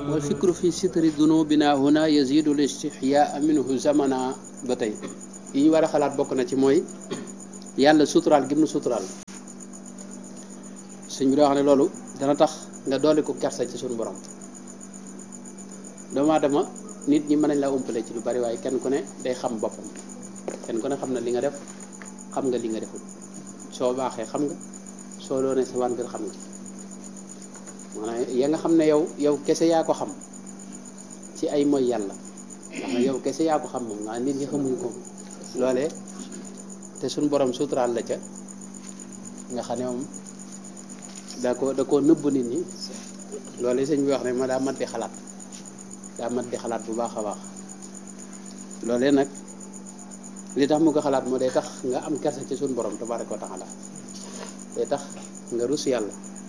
wal fikru fi sitri dunubina huna yazidu l istixyaa minhu zamana ba tey yi ñu war a xalaat bokk na ci mooy yàlla suturaal gi mu suturaal suñ bi doo xam ne loolu dana tax nga dooli ko kersa ci suñu borom doomu aadama nit ñi mën nañ la umpale ci lu bari waaye kenn ku ne day xam boppam kenn ku ne xam na li nga def xam nga li nga deful soo baaxee xam nga soo doonee sa wàngal xam nga maanaam ya nga xam ne yow yow kese yaa ko xam ci ay mooy yàlla ndax na yow kese yaa ko xam moom nga nit ñi xamuñu ko loolee te suñ borom suturaal la ca nga xam ne moom da ko da koo nëbb nit ñi loolee sëñ bi wax ne ma daa mat di xalaat daa mat di xalaat bu baax a baax loolee nag li tax mu ko xalaat moo day tax nga am kersa ci suñ borom tabaaraka wa taala day tax nga rus yàlla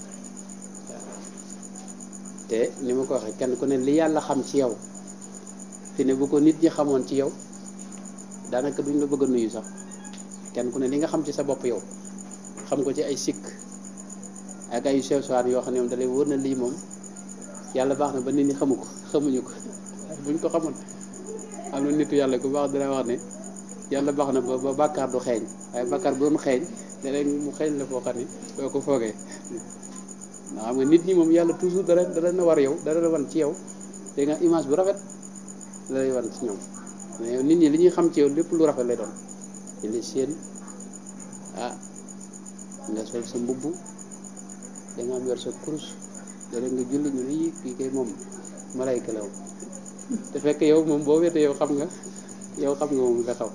te ni ma ko waxee kenn ku ne li yàlla xam ci yow fi ne bu ko nit ñi xamoon ci yow daanaka duñ la bëgg a nuyu sax kenn ku ne li nga xam ci sa bopp yow xam ko ci ay sikk ak ay sew sewaan yoo xam ne moom da lay wóor na lii moom yàlla baax na ba nit ñi xamu ko xamuñu ko buñ ko xamoon am na nitu yàlla ku baax dina wax ne yàlla baax na ba ba bàkkaar du xeeñ waaye bàkkaar bu doon xeeñ leneen mu xeeñ la foo xam ne doo ko foogee ndax xam nga nit ñi moom yàlla toujours dara dara na war yow dara la wan ci yow te nga image bu rafet la lay wan ci ñoom mais nit ñi li ñuy xam ci yow lépp lu rafet lay doon ci li seen ah nga sol sa mbubb da nga am yor sa kurus dara nga julli ñu ne yi kii kay moom malayka la moom te fekk yow moom boo wetee yow xam nga yow xam nga moom nga xaw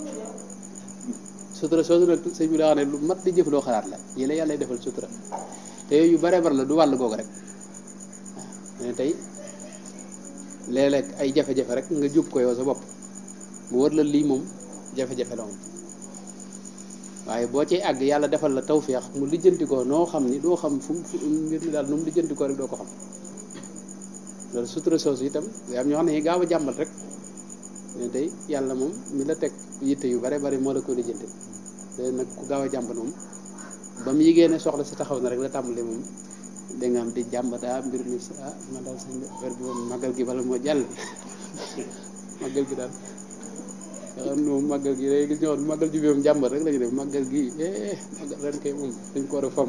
sutura soosu nag sëñ bi daa wax ne lu mat di jëf loo xalaat la yi la yàlla defal sutura te yooyu yu bare bare la du wàll googu rek waaw ne tey léeg-léeg ay jafe-jafe rek nga jub ko yow sa bopp mu wër la lii moom jafe-jafe la moom waaye boo cay àgg yàlla defal la tawféex mu lijjanti ko noo xam ni doo xam fu fu mbir mi daal nu mu lijjanti ko rek doo ko xam loolu sutura soosu itam am ñoo xam ne gaaw a jàmbat rek ne tey yàlla moom mi la teg yitte yu bare bari moo la ko lijjanti te nag ku gaaw a jàmbat moom ba mu yigée ne soxla si taxaw na rek la tàmbali moom da nga am di jàmbat ah mbir mi ah man daal sëñ affaire bi moom màggal gi bala moo jàll màggal gi daal nga xam ne moom màggal gi day gis ñoo xam màggal ji bi moom jàmbat rek la ñu def màggal gi eh màggal ren kay moom dañ ko war a fam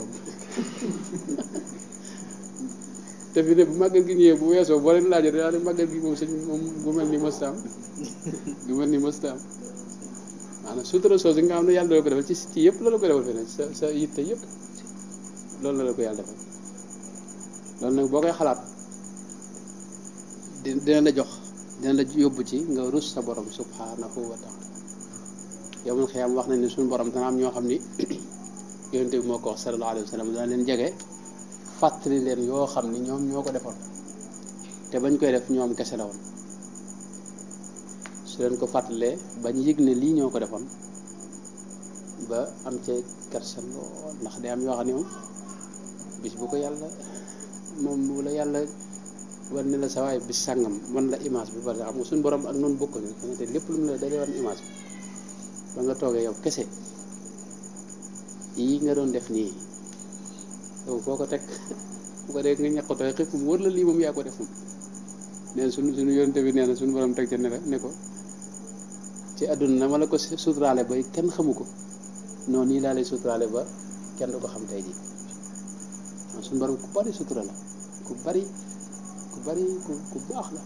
te fi ne bu màggal gi ñëwee bu weesoo boo leen laajee daa ne màggal gi moom sëñ moom gu mel ni mëstaam gu mel ni mëstaam maanaam sutura soosu nga xam ne yàlla dala ko defal ci ci yëpp la la ko defal feneen sa sa yitte yëpp loolu la la ko yàlla defal loolu nag boo koy xalaat di dina la jox dina la yóbbu ci nga rus sa borom subhanahu wa taala yow man xëyam wax nañ ne suñu borom dana am ñoo xam ni yonente bi moo ko wax sallallahu alayhi wa sallam dana leen jege fàttali leen yoo xam ni ñoom ñoo ko defoon te bañ koy def ñoom kese la woon su leen ko fàttalee bañ yëg ne lii ñoo ko defoon ba am ca kersa lool ndax day am yoo xam ne moom bis bu ko yàlla moom bu la yàlla wan ne la sa waay bis sàngam wan la image bi parce que xam nga suñu borom ak noonu bokkuñu te lépp lu mu la dalee wan image bi ba nga toogee yow kese yii nga doon def nii yow foo ko teg bu ko dee nga ñaqutooy xëpp mu wër la lii moom yaa ko def moom nee na suñu suñu yonte bi nee na suñu borom teg ca ne la ne ko ci àdduna na ma la ko suturaale ba kenn xamu ko noonu nii laa lay suturaale ba kenn du ko xam tey jii waaw suñu borom ku bari sutura la ku bari ku bari ku ku baax la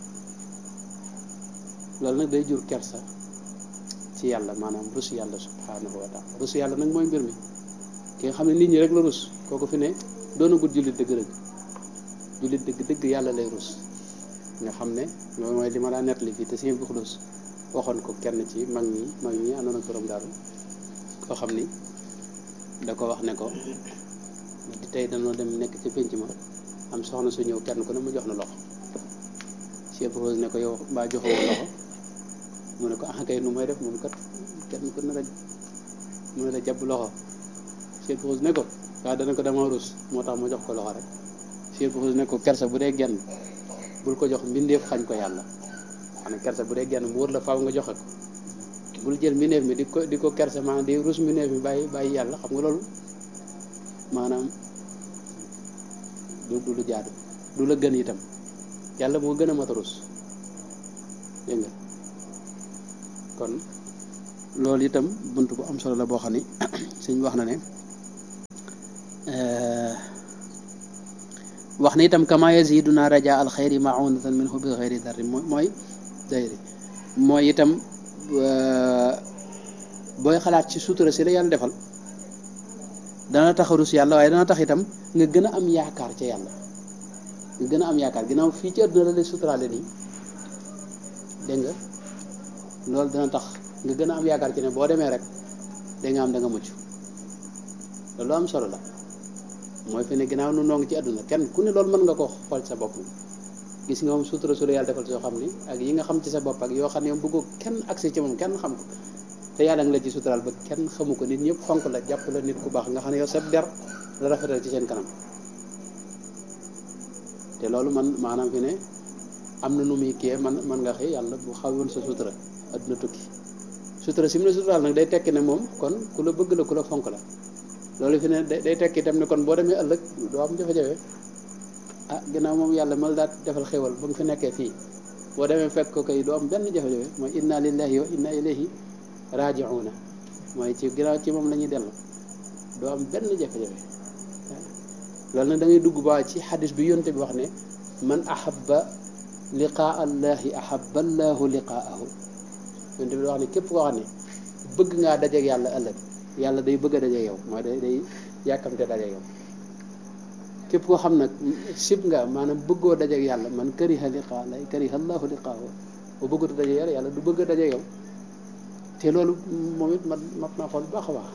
loolu nag day jur kersa ci yàlla maanaam rus yàlla subhanahu wa taala rus yàlla nag mooy mbir mi ki nga xam ne nit ñi rek la rus kooku fi ne doonagul jullit dëgg dëgg jullit dëgg dëgg yàlla lay rus nga xam ne loolu mooy li ma laa nettali fii te sëñ bi xulus waxoon ko kenn ci mag ñi mag ñi àndoon ak borom daaru koo xam ni da ko wax ne ko di tey dañoo dem nekk ci pénc ma am soxna su ñëw kenn ku ne mu jox na loxo Cheikh Rose ne ko yow mbaa joxewoo loxo mu ne ko ah kay nu may def mun kat kenn ku ne la mu ne la jàpp loxo Cheikh Rose ne ko waaw dana ko dama rus moo tax ma jox ko loxo rek Cheikh Rose ne ko kersa bu dee genn bul ko jox mbindeef xañ ko yàlla xanaa kersa bu dee genn mu wër la faaw nga joxe ko bul jël mbindeef mi di ko di ko kersa maanaam di rus mbindeef mi bàyyi bàyyi yàlla xam nga loolu maanaam du du lu jaadu du la gën itam yàlla moo gën a mat a rus dégg nga kon loolu itam bunt bu am solo la boo xam ni suñ wax na ne wax na itam kama yaziduna raja al xayri maunatan minhu bi xayri darri mooy dayri mooy itam booy xalaat ci sutura si la yàlla defal dana tax a rus yàlla waaye dana tax itam nga gën a am yaakaar ca yàlla nga gën a am yaakaar ginnaaw fii ci àdduna la lay suturaale nii dégg nga loolu dana tax nga gën a am yaakaar ci ne boo demee rek da nga am da nga mucc loolu am solo la mooy fi ne ginnaaw nu noo ngi ci àdduna kenn ku ne loolu mën nga ko xool sa bopp gis nga moom sutura su la yàlla defal soo xam ni ak yi nga xam ci sa bopp ak yoo xam ne moom bëggoo kenn accès ci moom kenn xam ko te yàlla nga la ci suturaal ba kenn xamu ko nit ñëpp fonk la jàpp la nit ku baax nga xam ne yow sa der la rafetal ci seen kanam te loolu man maanaam fi ne am na nu muy kii man man nga xëy yàlla bu xaw woon sa sutura adduna tukki sutura si mu ne suturaal nag day tekki ne moom kon ku la bëgg la ku la fonk la loolu fi ne day tekki itam ne kon boo demee ëllëg doo am jafe-jafe ah ginnaaw moom yàlla mal daat defal xéwal ba nga fi nekkee fii boo demee fekk ko kay doo am benn jafe-jafe mooy inna lillahi wa inna ilayhi raji'una mooy ci ginnaaw ci moom la ñuy dellu doo am benn jafe-jafe loolu nag da ngay dugg ba ci xadis bi yonte bi wax ne man ahabba liqaa allahi ahabba allahu liqaahu yonte bi wax ne képp koo xam ne bëgg ngaa dajeeg yàlla ëllëg yàlla day bëgg a dajeeg yow mooy day day yàkkamte dajeeg yow képp koo xam nag sib nga maanaam bëggoo dajeeg yàlla man kariha liqaa lay kariha allahu liqaahu bu bëggatu dajeeg yàlla yàlla du bëgg a dajeeg yow te loolu moom it mat mat naa xool baax a baax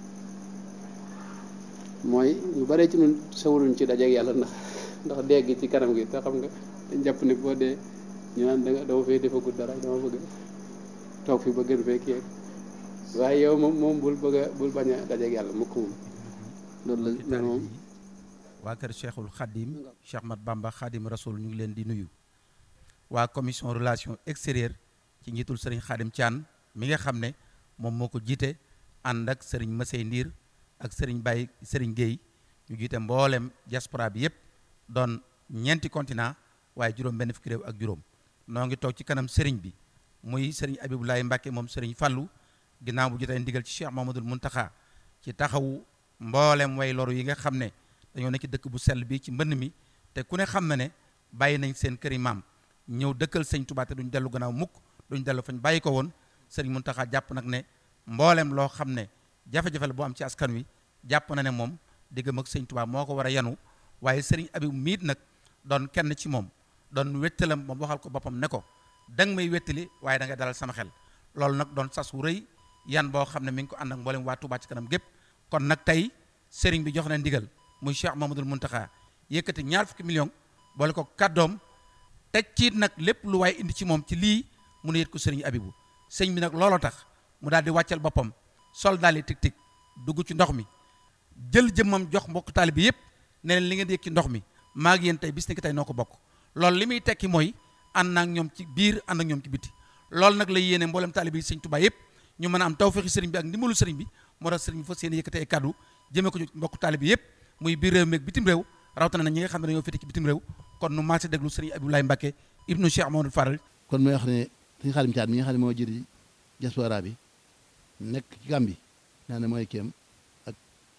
mooy ñu bare ci ñun sawaruñ ci dajeeg yàlla ndax ndax dee gi ci kanam gi te xam nga dañ jàpp ne boo dee ñu naan danga dama fay defagul dara dama bëgg toog fi ba gën fee kii waaye yow moom moom bul bëgg a bul bañ a dajeeg yàlla mukk moom loolu la loolu moom waa kër Cheikhul Khadim Cheikh Mat Bamba Khadim Rasoul ñu ngi leen di nuyu waa commission relation extérieure ci njiitul Serigne Khadim Thian mi nga xam ne moom moo ko jiite ànd ak Serigne Massey Ndiir ak Serigne Baye Serigne Gueye ñu jiite mboolem diaspora bi yépp doon ñeenti continent waaye juróom benn fukki réew ak juróom noo ngi toog ci kanam Serigne bi muy Serigne Abibulaay Mbàkke moom Serigne Fallu ginnaaw bu jotee ndigal ci Cheikh Mamadul Muntaxa ci taxawu mboolem way loru yi nga xam ne dañoo nekk ci dëkk bu sell bi ci mbënn mi te ku ne xam na ne bàyyi nañ seen këri maam ñëw dëkkal sëñ Tuubaa te duñ dellu gannaaw mukk duñ dellu fañ bàyyi ko woon Serigne Muntaxa jàpp nag ne mboolem loo xam ne jafe-jafe la bu am ci askan wi jàpp na ne moom diggam ak sëñ Tuubaa moo ko war a yanu waaye Serigne Abib miit nag doon kenn ci moom doon wettalam moom waxal ko boppam ne ko da nga may wettali waaye da nga dalal sama xel loolu nag doon sas wu rëy yan boo xam ne mi ngi ko ànd ak mboolem waa Touba ci kanam gépp kon nag tey Serigne bi jox na ndigal muy Cheikh Mamadul Muntaxa yëkkati ñaar fukki million boole ko kàddoom teg ciit nag lépp lu waaye indi ci moom ci lii mu ne yët ko Serigne Abibu sëñ bi nag looloo tax mu daal di wàccal boppam sol daal di tig tig dugg ci ndox mi jël jëmmam jox mbokk taali bi yëpp ne leen li ngeen di yëg ci ndox mi maa ngi yéen tey bis ni ki tey noo ko bokk loolu li muy tekki mooy ànd ak ñoom ci biir ànd ak ñoom ci biti loolu nag la yéene mboolem taalibe yi sëñ Tuubaa yëpp ñu mën a am tawfeexi sëriñ bi ak ndimbalu sëriñ bi moo tax sëriñ bi fas yéene yëkkate ay kàddu jëmee ko ci mbokk taalibe yëpp muy biir réew mi ak bitim réew rawatina na ñi nga xam ne dañoo féete ci bitim réew kon nu maase déglu sëriñ Abdoulaye Mbacke ibnu Cheikh Mamadou Faral kon mooy wax ne sëñ Xaadim Caat mi nga xam ne moo jëri diaspora bi nekk ci Gàmbi naa ne mooy kéem ak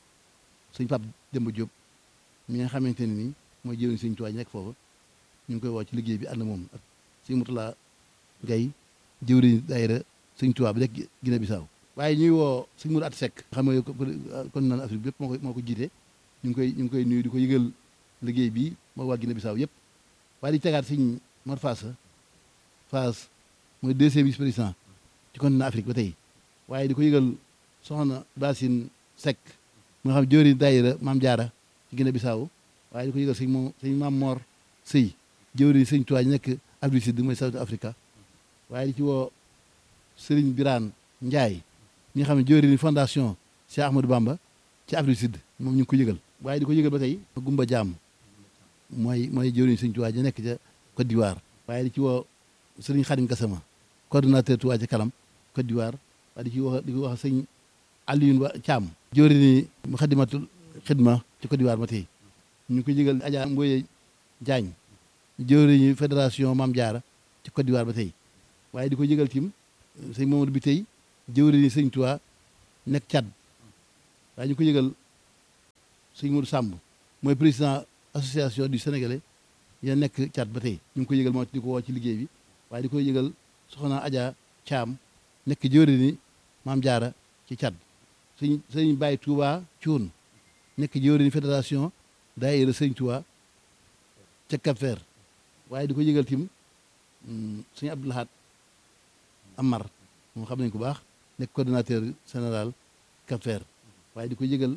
sëñ Pape Demba Diop mi nga xamante ne nii mooy jëriñ sëñ Tuubaa nekk foofu ñu ngi koy woo ci liggéey bi ànd moom ak sëñ Mutula Gay jëwriñ daayira sëñ Tuubaa bi nekk Guinée Bissau waaye ñuy woo sëñ Mourou At Seck xam nga kon naan Afrique bi yëpp moo ko moo ko jiite ñu ngi koy ñu ngi koy nuyu di ko yëgal liggéey bi moo waa Guinée Bissau yëpp waaye di tegaat sëñ Mor Fass Fass mooy deuxième vice président ci continent Afrique ba tey waaye di ko yëgal soxna Basine Seck moo xam jëwriñ daayira Maam Jaara ci Guinée Bissau waaye di ko yëgal sëñ moom sëñ Maam Mor Sëy jëwriñ sëñ Tuubaa nekk Afrique Sud mooy South Africa waaye di ci woo Sëriñ Biraan Njaay ñi nga xam ne jëwriñ fondation Cheikh Ahmadou Bamba ci Afrique Sud moom ñu ngi ko yëgal waaye di ko yëgal ba tey Gumba Jaam mooy mooy jëwriñ sëñ Tuubaa ja nekk ca Côte d'Ivoire waaye di ci woo Sëriñ Xadim Gassama coordonnateur Tuubaa ca kanam Côte d'Ivoire waaye di ci wax di ko wax sëñ Alioune Ba Thiam jëwriñ mu xadimatul xidma ci Côte d'Ivoire ba tey ñu ngi ko yëgal Adja Mboye Diagne jëwriñu fédération Maam Jaara ci Côte d'Ivoire ba tey waaye di ko yëgal tim sëñ Mamadou bi tey jëwriñu sëñ Tuubaa nekk Tchad waaye ñu ko yëgal sëñ Modou Samb mooy président association du Sénégalais ya nekk Tchad ba tey ñu ngi ko yëgal moo di ko woo ci liggéey bi waaye di ko yëgal soxna Adja Thiam nekk jëwriñu Maam Jaara ci Tchad sëñ sëñ Baye Touba Thioune nekk jëwriñu fédération daayira sëñ Touba ca Cap Vert waaye di ko yëgal tim sëñ Abdou Lahad Amar moom xam nañ ko baax nekk coordonnateur général Cap Vert waaye di ko yëgal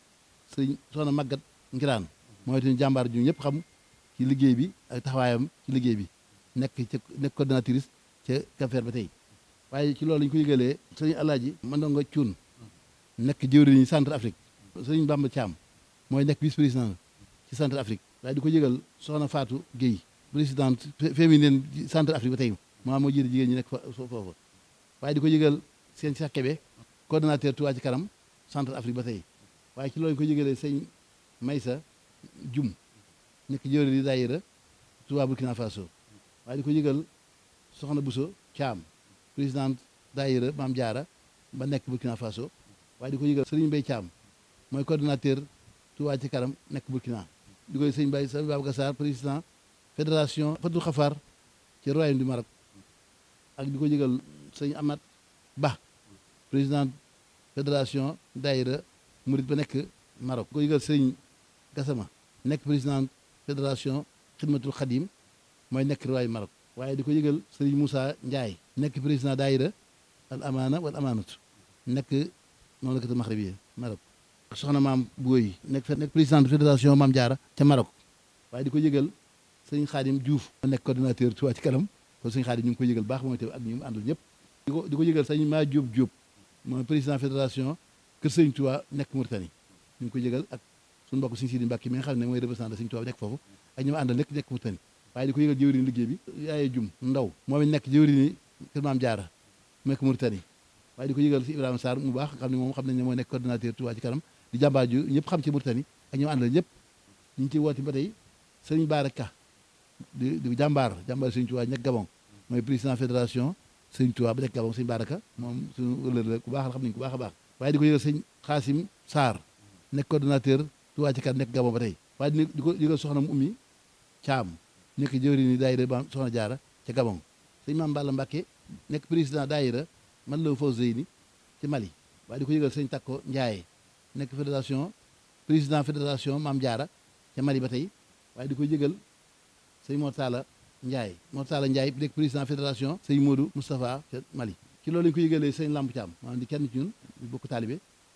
sëñ soxna Magat Ngiraan mooy itam jàmbaar ju ñëpp xam ci liggéey bi ak taxawaayam ci liggéey bi nekk ca nekk coordonnatrice ca Cap Vert ba tey waaye ci loolu lañu ko yëgalee sëñ Alaaji Mandonga Cuun nekk jëwriñu centre Afrique sëñ Bamba Thiam mooy nekk vice président ci centre Afrique waaye di ko yëgal soxna Fatou Guèye présidente féminine centre Afrique ba tey maa moo jiite jigéen ñi nekk foofu waaye di ko yëgal seen Cheikh Kébé coordonnateur Touba ci kanam centre Afrique ba tey waaye ci loolu ko yëgalee sëñ Maysa Jum nekk jëwriñ di daayira Touba Burkina Faso waaye di ko yëgal soxna Bousso Thiam présidente daayira Maam Jaara ba nekk Burkina Faso waaye di ko yëgal Serigne Mbaye Thiam mooy coordonnateur Touba ci kanam nekk Burkina di koy sëñ Baye sëñ Babacar Sarr président fédération Fatou Khafar ci royaume du Maroc ak di ko yëgal sëñ Amat Ba président fédération daayira Murit ba nekk Maroc di ko yëgal sëñ Gassama nekk président fédération Xidmatul Xadim mooy nekk royaume Maroc waaye di ko yëgal sëriñ Moussa Ndiaye nekk président daayira al amaana wal amaanatu nekk noonu la ko Maxribi Maroc soxna maam Booy nekk nekk président fédération Maam Jaara ca Maroc waaye di ko yëgal sëñ Xaadim Diouf nekk coordonnateur Touba ci kanam kon sëñ Xaadim ñu ngi ko yëgal baax moom itam ak ñu mu àndal ñëpp di ko di ko yëgal sëñ maa Diop Diop mooy président fédération Kër Sëñ Touba nekk Mauritanie ñu ngi ko yëgal ak suñu mbokk sëñ Sidi Mbàkke mi nga xam ne mooy représentant sëñ Touba nekk foofu ak ñu mu àndal nekk nekk Mauritanie waaye di ko yëgal jëwriñ liggéey bi yaaye jum ndaw moom it nekk jëwriñ Kër Maam Jaara nekk Mauritanie waaye di ko yëgal si Ibrahima Sarr mu baax xam ne moom xam nañ ne mooy nekk coordonnateur Touba ci kanam di jàmbaar ju ñëpp xam ci Mauritanie ak ñu àndal ñëpp ñu ngi ciy woote ba tey sëriñ Baara Ka di di jàmbaar jàmbaar sëriñ Touba nekk Gabon mooy président fédération sëriñ Touba ba nekk Gabon sëriñ Baara Ka moom suñu wëlër la ku baax la xam nañ ku baax a baax waaye di ko yëgal sëñ Xaasim Sarr nekk coordonnateur Touba ci kanam nekk Gabon ba tey waaye di ko yëgal soxna mu ummi Caam nekk jëwriñ ni daayira ba soxna Jaara ca Gabon sëñ Maam Balla Mbàkke nekk président daayira man la faw Zeyni ci Mali waaye di ko yëgal sëñ Takko Njaaye nekk fédération président fédération Maam Jaara ca Mali ba tey waaye di ko yëgal sëñ Mortala Ndiaye Mortala Ndiaye nekk président fédération sëñ Modou Moustapha ca Mali ci loolu lañu ko yëgalee sëñ Lamp Thiam maanaam di kenn ci ñun bokk taalibe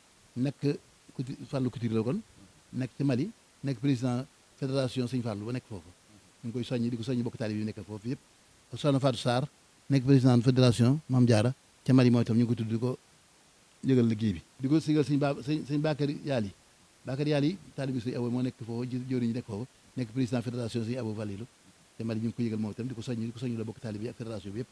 nekk kuti Fàllu Couture la kon nekk ci Mali nekk président fédération sëñ Fàllu ba nekk foofu ñu ngi koy soññi di ko soññi bokk taalibe yi nekk foofu yëpp soxna Fatou Sarr nekk président fédération Maam Jaara ca Mali mooy itam ñu ngi ko tudd di ko yëgal liggéey bi di ko sigal sëñ ba sëñ sëñ Bakary Yaali Bakary Yaali taalibe sëñ Abo moo nekk foofu jëwriñ ñi nekk foofu nekk président fédération sëñ Abo Valilu te Mali ñu ngi ko yëgal moom itam di ko soññ di ko soññ la bokk taalibe yi ak fédération bi yëpp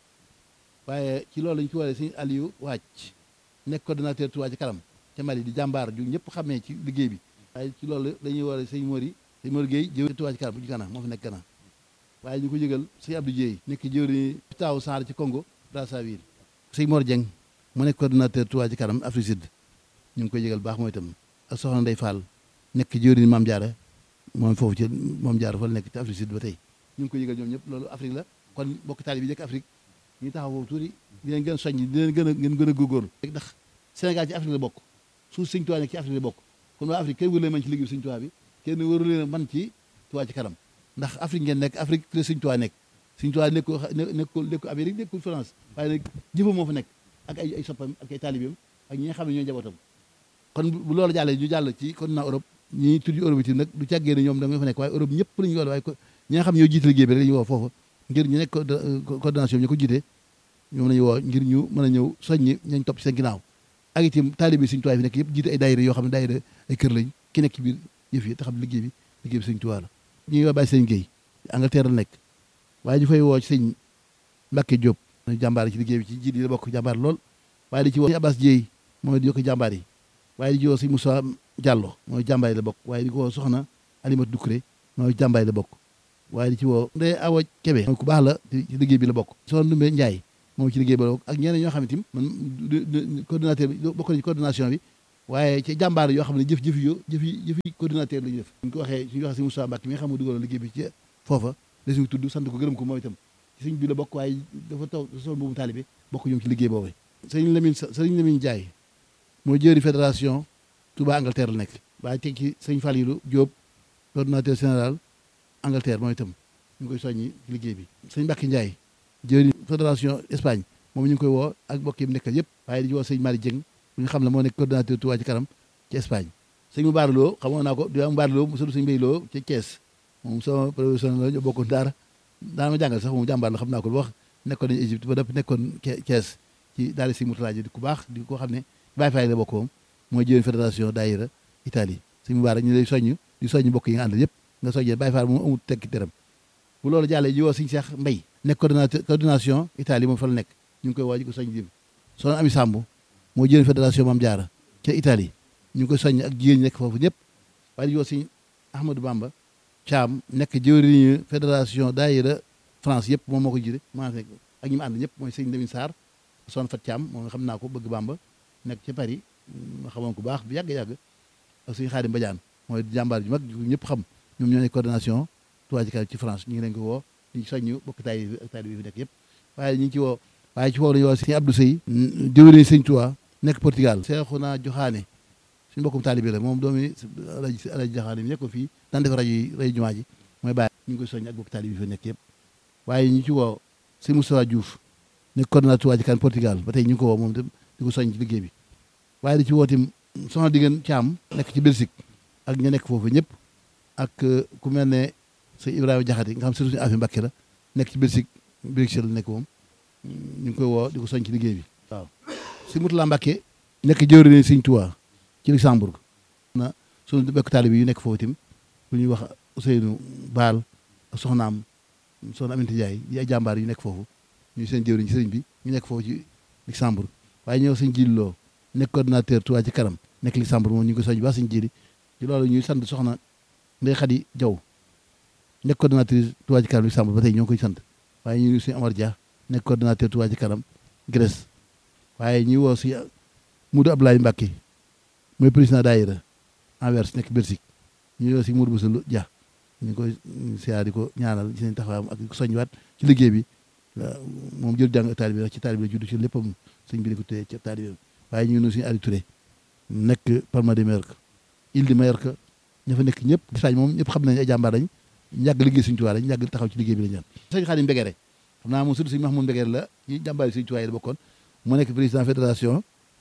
waaye ci loolu lañu ci waree sëñ Aliou Wàcc nekk coordonnateur Touba ci kanam te Mali di jàmbaar ju ñëpp xamee ci liggéey bi waaye ci loolu dañuy waree sëñ Mori sëñ Mori Gueye jëwriñ Touba ci kanam bu ci Gana moo fi nekk Gana waaye ñu ko yëgal sëñ Abdou Dieye nekk jëwriñ taaw Sarr ci Congo Brazzaville sëñ Mor Dieng mu nekk coordonnateur Touba ci kanam Afrique Sud ñu ngi koy yëgal baax mooy itam ak soxna Ndey Fall nekk jëwriñ Maam Jaara moom foofu ci Maam Jaara fa la nekk ci Afrique Sud ba tey ñu ngi koy yëgal ñoom ñëpp loolu Afrique la kon bokk taali bi nekk Afrique ñu taxaw foofu tuuti di leen gën a soññ di leen gën a ngeen gën a góorgóorlu ndax Sénégal ci Afrique la bokk suuf Sëñ Tuubaa nekk ci Afrique la bokk kon waa Afrique kenn wëru leen man ci liggéey Sëñ Tuubaa bi kenn wëru leen man ci Tuubaa ci kanam ndax Afrique ngeen nekk Afrique la Sëñ Tuubaa nekk Sëñ Tuubaa nekkul nekkul nekkul Amérique nekkul France waaye nag jëfam moo fa nekk ak ay ay soppam ak ay taalibeem ak ñi nga xam ne ñooy njabootam kon bu loolu jàllee ñu jàll ci continent Europe ñi tudd Europe itam nag du càggee ne ñoom da nga fa nekk waaye Europe ñëpp la ñu woo waaye ñi nga xam ne ñoo jiite liggéey bi rek la ñu woo foofu ngir ñu nekk coordination bi ñu ko jiite ñoom la ñu woo ngir ñu mën a ñëw soññi ñañ topp ci seen ginnaaw ak itam taalibe Sëñ Tuubaa fi nekk yëpp jiite ay daayira yoo xam ne daayira ay kër lañ ki nekk ci biir yëf yi te xam liggéey bi liggéey bi Sëñ Tuubaa la ñuy waa bàyyi sëñ Guèye Angleterre la nekk waaye ñu fay woo ci sëñ Mbàkke Diop jàmbaar ci liggéey bi ci jiit yi la bokk jàmbaar lool waaye di ci woo sëñ Abbas Dieye mooy di yokk jàmbaar yi waaye di ci woo sëñ Moussa Diallo mooy jàmbaar yi la bokk waaye di ko woo soxna Alimatu Dukuré mooy jàmbaar yi la bokk waaye di ci woo ndey awa kebe mooy ku baax la ci liggéey bi la bokk soxna Ndumbe Njaay moom ci liggéey bi la bokk ak ñeneen ñoo xam ne tim man coordinateur bi bokk na ci coordination bi waaye ci jàmbaar yoo xam ne jëf jëf yo jëf yi jëf yi coordinateur la ñu def suñ ko waxee suñu waxee si Moussa Mbacke mi nga xam ne dugaloon liggéey bi ci foofa la suñu tudd sant ko gërëm ko moom itam ci sëñ bi la bokk waaye dafa taw sol boobu taalibe bokk ñoom ci liggéey boobu sëriñ Lamine sëriñ Lamine Ndiaye moo jëri fédération Touba Angleterre la nekk waaye teg ci sëñ Falilou Diop coordinateur général Angleterre moom itam ñu ngi koy soññi ci liggéey bi sëñ Mbacke Ndiaye jëri fédération Espagne moom ñu ngi koy woo ak mbokk yi mu nekkal yëpp waaye di woo sëñ Malick Dieng bu ñu xam ne moo nekk coordinateur Touba ci kanam ci Espagne sëñ mu baaraloo xamoon naa ko di am baaraloo mu sëñ sëñ Mbay Loo ci Thiès moom sama professionnel la ñu bokkoon daara daana ma jàngal sax moom jàmbaar la xam naa ko lu wax nekkoon nañu Égypte ba dëpp nekkoon Thiès ci daara si Mourtala di ku baax di ko xam ne Baye Faye la bokk moom mooy jëwén fédération daayira Italie sëñ mu baara ñu lay soññ di soññ mbokk yi nga àndal yëpp nga soññee Baye Faye moom amul tekki dërëm bu loolu jàllee ji woo sëñ Cheikh Mbay nekk coordinateur coordination Italie moom fa la nekk ñu ngi koy woo ji ko soññ dim soxna Ami Samb moo jëwén fédération Mame Diarra ca Italie ñu ngi koy soññ ak jigéen ñi nekk foofu ñëpp waaye di woo sëñ Ahmadou Bamba Thiam nekk jëwriñu fédération daayira France yëpp moom moo ko jiite maa fekk ak ñi mu ànd ñëpp mooy sëñ Lamine Sarr son fat Thiam moom nga xam naa ko bëgg Bamba nekk ca Paris ma xamoon ko baax bu yàgg-yàgg ak suñu Xaadim Badiane mooy jàmbaar ju mag ñëpp xam ñoom ñoo nekk coordination Touba ci kanam ci France ñu ngi leen ko woo di soññu bokk taali bi ak taali bi fi nekk yëpp waaye ñu ngi ci woo waaye ci woo lañu woo sëñ Abdou Sey jëwriñu sëñ Touba nekk Portugal Seexuna Joxaane suñu bokkum taalibe la moom doomi alaji alaji Joxaane mi nekkoon fii daan def rajo yi rajo jumaa ji mooy bàyyi ñu ngi koy soññ ak bokk taalibe bi fi nekk yëpp waaye ñu ci woo sëñ Moustapha Diouf nekk coordinateur Touba ci kanam Portugal ba tey ñu ngi ko woo moom itam di ko soññ ci liggéey bi waaye di ci woo tim soxna diggéen Caam nekk ci Belgique ak ña nekk foofu ñëpp ak ku mel ne sëñ Ibrahima Jaxate nga xam surtout suñu affaire Mbàkke la nekk ci Belgique Bruxelles la nekk moom ñu ngi koy woo di ko soññ ci liggéey bi waaw si Mutula Mbàkke nekk jëwriñ sëñ Touba ci Luxembourg na suñu bekk taalibe yu nekk foofu tim bu ñuy wax Ousseynou Baal ak soxnaam soxna Aminata Ndiaye yi ay jàmbaar yu nekk foofu ñu seen jëwriñ ci sëriñ bi ñu nekk foofu ci Luxembourg waaye ñëw sëñ Jili Loo nekk coordinateur Touba ci kanam nekk Luxembourg moom ñu ngi ko soñ ba sëñ Jili ci loolu ñuy sant soxna Ndey Xadi Jaw nekk coordinatrice Touba ci kanam Luxembourg ba tey ñoo ngi koy sant waaye ñu ngi sëñ Amar Dia nekk coordinateur Touba ci kanam Grèce waaye ñuy woo si Moudou Abdoulaye Mbacke mooy président daayira Anvers nekk Belgique ñu woo si Moudou Boussa Dia ñu ngi koy siyaar di ko ñaanal ci seen taxawaayam ak soññiwaat ci liggéey bi moom jël jàng taalibe bi ci taalibe la judd ci léppam sëñ bi ne ko téye ci taalibe waaye ñu ngi nuyu suñu Aliou Touré nekk Palma de Mallorca Île de Mallorca ña fa nekk ñëpp Espagne moom ñëpp xam nañ ay jàmbaar lañ ñàgg liggéey suñu tuwaay lañ ñàgg taxaw ci liggéey bi lañ ñaan sëñ Xaadim Mbegere xam naa moom surtout sëñ Mahmoud Mbegere la ci jàmbaar yi suñu tuwaay la bokkoon mu nekk président fédération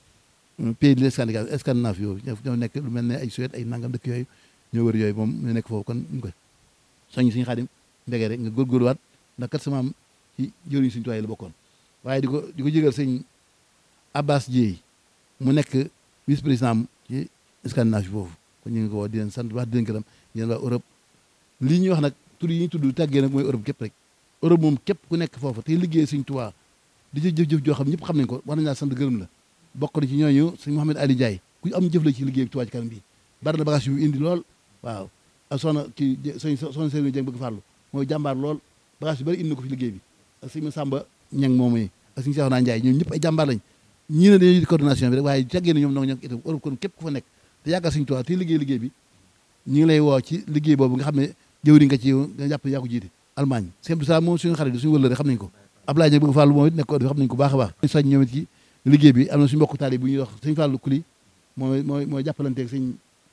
pays de Scandinavie Scandinave yooyu ñoo nekk lu mel ne ay Suède ay nangam dëkk yooyu ñoo wër yooyu moom ñu nekk foofu kon ñu koy soññ suñu Xaadim Mbegere nga góorgóorluwaat ndax kat sama am ci jëriñ suñu tuwaay la bokkoon waaye di ko di ko jégal sëñ Abbas Dieye mu nekk vice président ci Scandinavie foofu kon ñu ngi ko woo di leen sant wax di leen gërëm di leen waa Europe lii ñuy wax nag tur yi ñuy tudd tàggee nag mooy Europe képp rek Europe moom képp ku nekk foofu te liggéey suñ Tuubaa di ci jëf-jëf joo xam ñëpp xam nañ ko war nañ laa sant gërëm la bokk na ci ñooñu sëñ Mouhamed Ali Ndiaye ku am jëf la ci liggéey Tuubaa ci kanam bi bari na bagage yu indi lool waaw ak soxna ci sëñ soxna Sëriñ Jeng bëgg farlu mooy jàmbaar lool bagage yu bari indi na ko fi liggéey bi ak sëñ Samba Ñang moom yi ak sëñ Seexuna Njaay ñoom ñëpp ay jàmbaar lañ ñii ne dañuy coordination bi rek waaye tàggee na ñoom noo ñoo itam Europe kon képp ku fa nekk te yàggal suñu Tuubaa te liggéey liggéey bi ñu ngi lay woo ci liggéey boobu nga xam ne jëwriñ nga ci yow nga jàpp yaa ko jiite Allemagne sëñ Abdou Salaam moom suñu xarit suñu wëllëre xam nañ ko Ablaye Ñang bëgg Fàllu moom it nekk ko xam nañ ko baax a baax soñ ñoom it ci liggéey bi am na suñu mbokk taali bu ñuy wax sëñ Fàllu Kuli mooy mooy mooy jàppalanteeg sëñ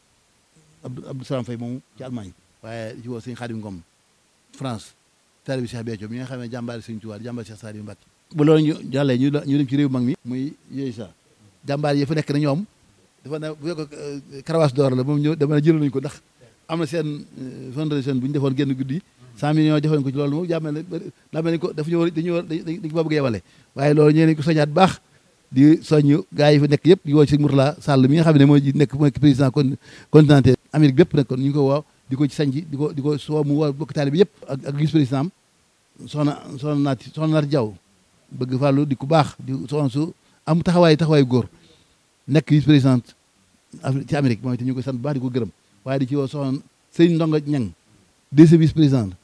Abdou Abdou Salaam Fay moomu ci Allemagne waaye ci woo sëñ Xaadim Ngom France taali bi Cheikh Béthio mi nga xam ne jàmbaari sëñ Tuubaa jàmbaari Cheikh Saliou Mbacké bu loolu ñu jàllee ñu ñu dem ci réew mag mi muy yooyu sa jàmbaar yi fa nekk na ñoom dafa ne bu fekk karawaas d'or la moom ñëw dama ne jëloon nañu ko ndax am na seen fondation bu ñu defoon génn guddi cent millions defoon ko ci loolu moom jàmmel ne daa mel ni ko dafa ñu war dañu war dañ ko bëgg yebale waaye loolu ñee nañ ko soñaat baax di soññ gars yi fa nekk yëpp di woo ci Mourtala Sall mi nga xam ne mooy nekk mooy président continental Amérique bépp nag kon ñu ngi ko woo di ko ci sañ di ko di ko soo mu woo bokk taali bi yëpp ak ak vice président am soxna soxna naati soxna naati Jaw bëgg fàllu di ku baax di soxna su am taxawaay taxawaay góor nekk vice présidente ci Amérique moom itam ñu koy sant bu baax di ko gërëm waaye di ci woo soxna sëñ Ndonga Ñang deuxième vice président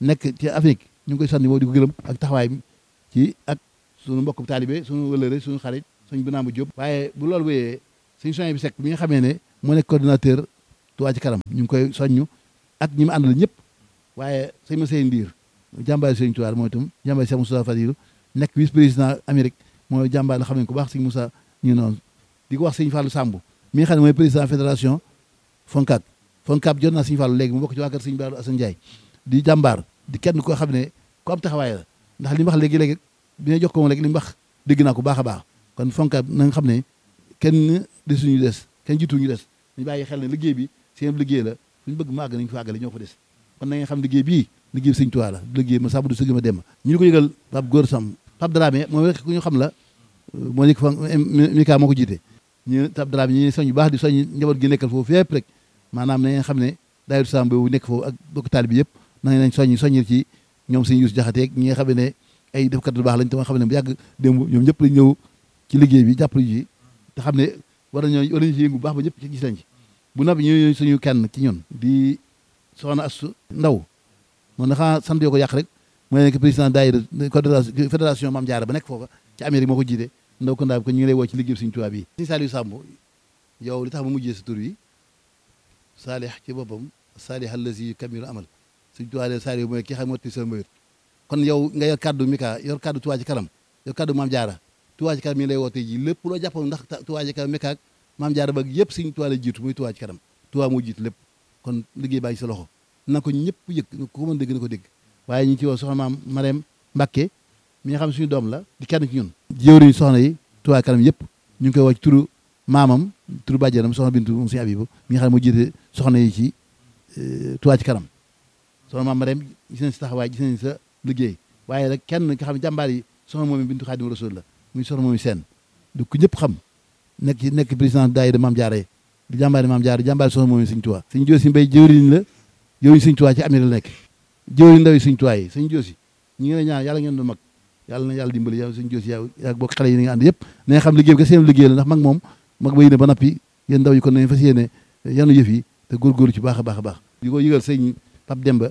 nekk ci Afrique ñu ngi koy sànni moo di ko gërëm ak taxawaay bi ci ak suñu mbokk taalibe suñu wëlëre suñu xarit suñu binaa bu jóg waaye bu loolu wéyee suñu soñ bi sekk mi nga xamee ne moo nekk coordinateur Touba ci kanam ñu ngi koy soññu ak ñi mu àndal ñëpp waaye sëñ ma sey ndiir jàmbaari sëñ Touba mooy itam jàmbaari Cheikh Moussa Fadilou nekk vice président Amérique mooy jàmbaar la xam ne ko baax sëñ Moussa ñu noonu di ko wax sëñ Fallou Samb mi nga xam ne mooy président fédération FONCAB FONCAB jot naa sëñ Fallou léegi mu bokk ci waa kër sëñ Baalu Assane Ndiaye di jàmbaar di kenn koo xam ne ko am taxawaay la ndax li mu wax léegi-léegi bi nga jox ko moom léegi li mu wax dégg naa ko baax a baax kon FONCAB na nga xam ne kenn desuñu des kenn jiituñu des ñu bàyyi xel ne liggéey bi seen liggéey la suñu bëgg mu àgg nañu fa àggale ñoo fa des kon na nga xam liggéey bii liggéey bi sëñ Tuubaa la liggéey ma sàmm du sëgg ma dem ñu ko yëgal Pape Góor Sam Pape Dramé moom rek ku ñu xam la moo nekk fa Mika moo ko jiite ñu Pape Dramé ñi soñ bu baax di soñ njaboot gi nekkal foofu fépp rek maanaam na ngeen xam ne daayiru Sam boobu nekk foofu ak bokk taal bi yëpp na ngeen soññ soññil ci ñoom sëñ Yuusu Jaxate ñi nga xam ne ay defkat lu baax lañ te ma xam ne bu yàgg démb ñoom ñëpp lañ ñëw ci liggéey bi jàppale ji te xam ne war nañoo war nañu ci yëngu bu baax ba ñëpp ci gis nañ ci bu noppi ñu suñu kenn ci ñun di soxna Astu Ndaw moom dafa sant yoo ko yàq rek mooy nekk président daayira fédération Mame Diarra ba nekk foofa ci Amérique moo ko jiite ndaw ko ndaa bi ko ñu ngi lay woo ci liggéey Sëriñ Tuubaa bi Sëriñ Saliou Samb yow li tax ma mujjee sa tur yi saalih ci boppam saalih allazi kamilu amal Sëriñ Tuubaa de Saliou mooy ki xam motti sa mbayut kon yow nga yor kaddu Mika yor kaddu Touba ci kanam yor kaddu Mame Diarra Touba ci kanam mi ngi lay woo tey ji lépp loo jàppoon ndax Touba ci kanam Mika ak Mame Diarra ba yëpp Sëriñ Tuubaa la jiitu muy Touba ci kanam Touba moo jiitu lépp kon liggéey baa ngi sa loxo na ko ñëpp yëg ko mën dégg na ko dégg waaye ñu ngi ci woo soxna maam Marème Mbacke mi nga xam ne suñu doom la di kenn ci ñun jëwriñu soxna yi Touba kanam yëpp ñu ngi koy woo ci turu maamam turu bàjjenam soxna Bintu moom suñu Abibu mi nga xam ne moo jiite soxna yi ci Touba ci kanam soxna maam Marème gis nañ sa taxawaay gis nañ sa liggéey waaye nag kenn nga xam ne jàmbaar yi soxna moom Bintu Xaadimu Rasuul la muy soxna moom seen du ko ñëpp xam nekk ci nekk président daayira Mame Diarra yi di jàmbaari Mame Diarra jàmbaari soxna moom Sëñ Tuubaa Sëñ Joosi Mbay jëwriñ la jëwriñ Sëñ Tuubaa ci Amérique la nekk jëwriñ ndaw yi Sëñ Tuubaa yi Sëñ Joosi ñi ngi lay ñaan yàlla ngeen doon mag yàlla na yàlla dimbali yow Sëñ Joosi yow yaa bokk xale yi ni nga ànd yëpp na nga xam liggéey bi ka seen liggéey la ndax mag moom mag ba yéene ba nappi yéen ndaw yi kon nañ fas yéene yanu yëf yi te góorgóorlu ci baax a baax a baax di ko yëgal sëñ Pape Demba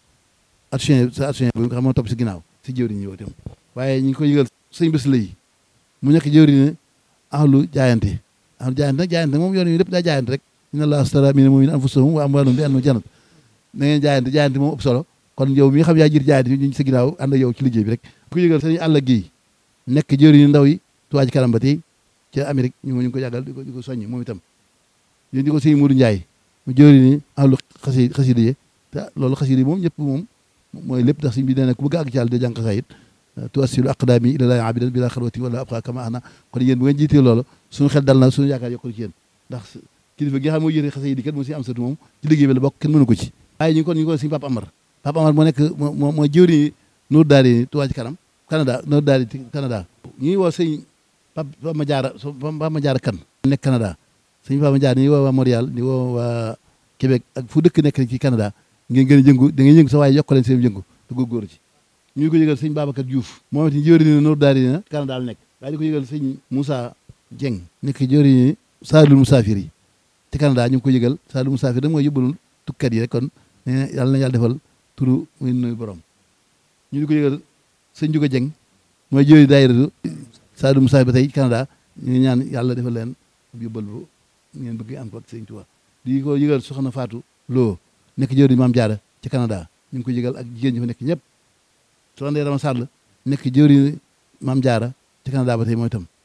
action sa action bi nga xam moo topp si ginnaaw si jëwriñ ñëw itam waaye ñu ngi ko yëgal sëñ bés la yi mu nekk jëwriñ ahlu jaayante ahlu jaayante nag jaayante moom yoon yi lépp daa jaayante rek inna allaha astara mina mu'minina anfusahum wa amwalahum bi anna jannat na ngeen jaayante jaayante moom ëpp solo kon yow mi nga xam yaa jiir jaayante ñu sa ginnaaw ànd ak yow ci liggéey bi rek ku yëgal sëñ àll gi nekk jëwriñu ndaw yi Touba ci kanam ba tey ca Amérique ñu ngi ko yàggal di ko di ko soññ moom itam yéen di ko sëñ Mourou Ndiaye mu jëwriñu ahlu xasi xasida yi te loolu xasida yi moom ñëpp moom mooy lépp ndax sëñ bi nee na ku bëgg àgg ci yàlla de jàng xasaayit tuwassilu aqdaami ilallaahi abidan bila xalwati wala abqa kama ana kon yéen bu ngeen jiitee loolu suñu xel dal na suñu yaakaar yokkul ci yéen ndax kilifa gi nga xam moo yéene xase yi di kat moo si am satu moom ci liggéey bi la bokk kenn mënu ko ci waaye ñu ngi kon ñu ngi ko suñu Papa Amar Papa Amar moo nekk moo mooy jëwriñu Nour Daari Touba ci kanam Canada Nour Daari Canada ñu ngi woo sëñ Papa Ma Jaara Papa Ma Jaara kan nekk Canada sëñ Papa Ma Jaara ñu ngi woo waa Montréal di woo waa Québec ak fu dëkk nekk ci Canada ngeen gën a jëngu da ngeen yëngu sa waaye yokk leen seen jëngu te góorgóorlu ci ñu ngi ko yëgal sëñ Babacar Diouf moom it jëwriñu Nour Daari na Canada la nekk waaye di ko yëgal sëñ Moussa Dieng nekk jëwriñu Saalul Musaafir yi ci Canada ñu ngi ko yëgal Saalul Musaafir da mooy yóbbalul tukkat yi rek kon nee yàlla na yàlla defal turu muy nuyu borom ñu di ko yëgal sëñ Juga Dieng mooy jëwriñu daayira Saalul Musaafir ba tey Canada ñu ngi ñaan yàlla defal leen yóbbal bu ngeen bëgg am ko ak sëñ Tuubaa di ko yëgal soxna Fatou Lo nekk jëwriñu Maam Jaara ci Canada ñu ngi ko yëgal ak jigéen ñi fa nekk ñëpp soxna Ndeye Rama Sall nekk jëwriñu Maam Jaara ci Canada ba tey mooy itam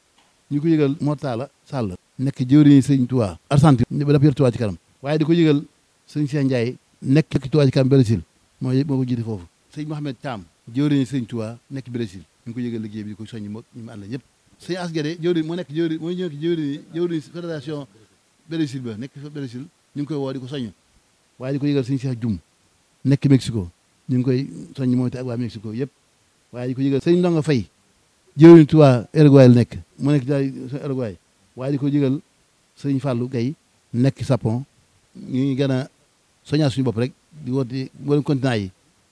ñu ko yëgal Mortala Sall nekk jëwriñu sëñ Tuubaa Argentine ba dafa yor Tuubaa ci kanam waaye di ko yëgal sëñ Cheikh Ndiaye nekk Tuubaa ci kanam Brésil mooy moo ko jiite foofu sëñ Mohamed Thiam jëwriñu sëñ Tuubaa nekk Brésil ñu ngi ko yëgal liggéey bi di ko soññi moo ñu mu ànd ñëpp sëñ Asgade jëwriñ moo nekk jëwriñ mooy ñëw jëwriñ jëwriñ fédération Brésil ba nekk fa Brésil ñu ngi koy woo di ko soññ waaye di ko yëgal sëñ Cheikh Dioum nekk Mexico ñu ngi koy soññ moom te ak waa Mexico yëpp waaye di ko yëgal sëñ Ndonga Fay jëwriñ Tuubaa Uruguay la nekk mu nekk daal Uruguay waaye di ko yëgal sëñ Fallou Gueye nekk Japon ñu ngi gën a soññaa suñu bopp rek di woote mboolem continent yi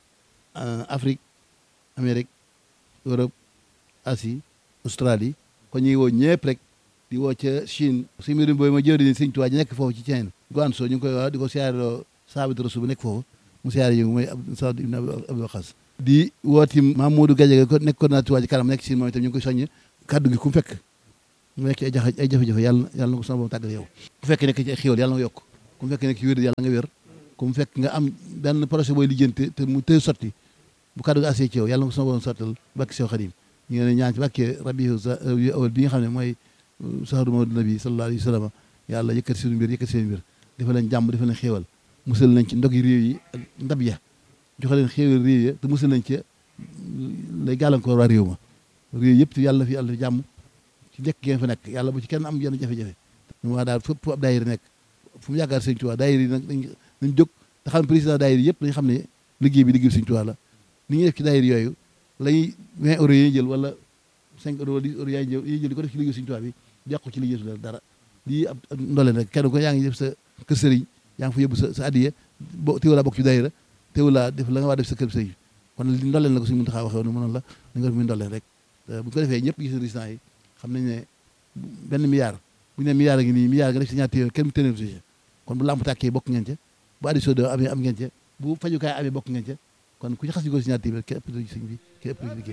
Afrique Amérique Europe Asie Australie kon ñu ngi woo ñëpp rek di woo ca Chine suñu mbirum booy ma jëwriñ sëñ Tuubaa ji nekk foofu ci Chine Guangzhou ñu ngi koy wax di ko siyaareloo saabit rasul bu nekk foofu mu siyaare yëngu mooy Saad ibn Abi Waqas di wooti Mamadou Gadiaga ko nekk coordinateur ci kanam nekk si moom itam ñu ngi koy soññ kaddu gi ku mu fekk mu nekk ay jafe ay jafe-jafe yàlla yàlla na ko sama borom tàggal yow ku fekk nekk ci ay xéwal yàlla na ko yokk ku mu fekk nekk ci wér yàlla nga wér ku mu fekk nga am benn projet booy lijjanti te mu tëy sotti bu kaddu gi assee ci yow yàlla na ko sama borom sottal bakki sew xadim ñu ngi leen ñaan ci bàkkee rabi awal bi nga xam ne mooy sahru mawdu nabi sallallahu alayhi wa sallam yàlla yëkkati suñu mbir yëkkati seen mbir dafa leen jàmm dafa leen xéewal musal nañ ci ndog yi réew yi ak ndab ya joxe leen xéewal réew ya te musal nañ ci lay gàllankoor waa réew ma réew yëpp yàlla fi yàlla fi jàmm ci njëkk ngeen fa nekk yàlla bu ci kenn am yenn jafe-jafe ñu wax daal fépp ab daayira nekk fu mu yaakaar sëñ Tuubaa daayira yi nag dañ nañ jóg te xam président daayira yëpp dañ xam ne liggéey bi liggéey sëñ Tuubaa la ni ñuy def ci daayira yooyu lañuy 20 euros yi jël wala 5 euros wala 10 euros yaay jël yi jël di ko def ci liggéey sëñ Tuubaa bi yàqu ci liggéey su dara lii ab ndoleen rek kenn ko yaa ngi def sa kër sëriñ yaa ngi fa yóbbu sa sa addiye bo teewulaa bokk ci daayira teewulaa def la nga waa def sa kër sëriñ kon li ndoleen la ko suñu Muntaxaa waxee woon mënoon la da nga def muy ndoleen rek bu ko defee ñëpp gis résultat yi xam nañ ne benn milliard bu ñu ne milliard a ngi nii milliard nga def si ñaar téeméer kenn mu téeméer si kon bu lamp tàkkee bokk ngeen ca bu addi soo amee am ngeen ca bu fajukaay amee bokk ngeen ca kon ku ci xas ñu ko si ñaar téeméer kenn ëpp ci sëñ bi kenn ëpp ci liggéey